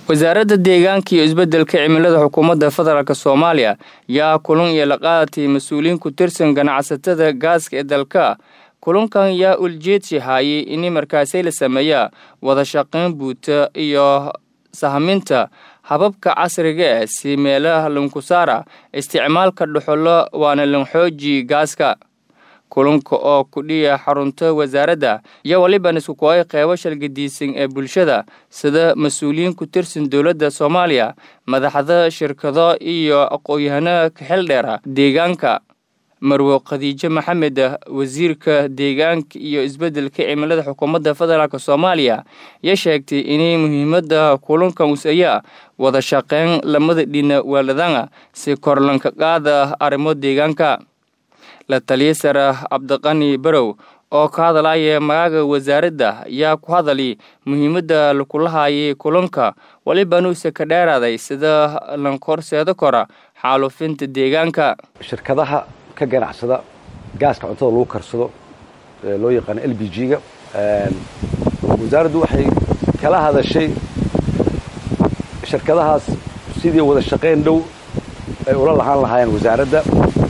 wasaaradda deegaanka iyo isbeddelka cimilada xukuumadda federaalk soomaaliya yaa kulan iyo laqaadatay mas-uuliyiin ku tirsan ganacsatada gaaska ee dalka kulankan yaa uljeedsi haayay in markaasi la sameeyaa wada shaqayn buuta iyo sahminta hababka casriga ah si meelaha lankusaara isticmaalka dhuxulo waana lanxooji gaaska kulanka oo kudhiya xarunta wasaaradda iyo waliban iskukuay qeybo shalgadiisan ee bulshada sida mas-uuliyiin ku tirsan dowladda soomaaliya madaxda shirkado iyo aqoon-yahano kaxildheera deegaanka marwo khadiijo maxamed wasiirka deegaanka iyo isbeddelka cimilada xukuumadda federaalk soomaaliya ya sheegtay inay muhiimadda kulankan usayaa wada shaqeyn lamada dhina waaladana si korlanka qaada arrimo deegaanka la taliya sare cabdiqani barow oo ka hadlaya magaaga wasaaradda yaa ku hadali muhiimadda lakulahaayay kulanka walibanuuse ka dheeraaday sida lankorseedo kora xaalufinta deegaanka shirkadaha ka ganacsada gaaska cuntada lagu karsado loo yaqaano l b g-ga wasaaraddu waxay kala hadashay shirkadahaas sidii wada shaqayn dhow ay ula lahaan lahaayeen wasaaradda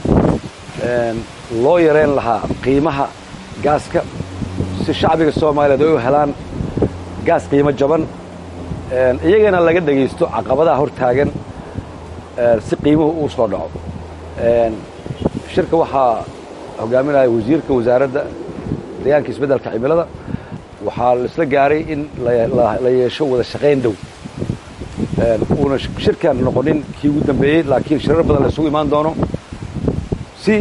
loo yareyn lahaa qiimaha gaaska si shacbiga soomaaliyeed ay u helaan gaas qiimo jaban iyagana laga dhegaysto caqabadaha hor taagan si qiimuhu uu soo dhaco shirka waxaa hogaaminaya wasiirka wasaaradda deegaanka isbeddelka cimilada waxaa laisla gaaray in la yeesho wada shaqayn dhow uuna shirkan noqonin kii ugu dambeeyey laakiin shirar badan la isugu imaan doono si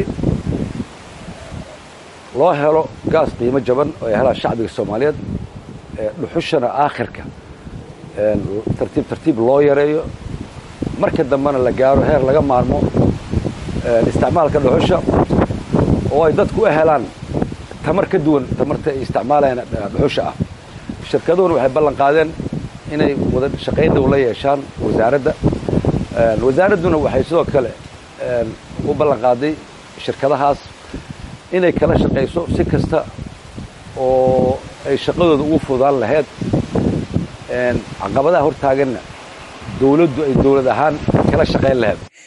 loo helo gaas qiimo jaban oo ay helaan shacbiga soomaaliyeed dhuxushana aakhirka tartiib tartiib loo yareeyo marka dambena la gaaro heer laga maarmo isticmaalka dhuxusha oo ay dadku u helaan tamar ka duwan tamarta ay isticmaalayaan dhuxusha ah shirkaduhuna waxay ballan qaadeen inay wada shaqayn dhow la yeeshaan wasaaradda wasaaradduna waxay sidoo kale u ballan qaaday shirkadahaas inay kala shaqayso si kasta oo ay shaqadooda ugu fudaan lahayd caqabadaha hor taaganna dawladdu ay dawlad ahaan kala shaqayn lahayd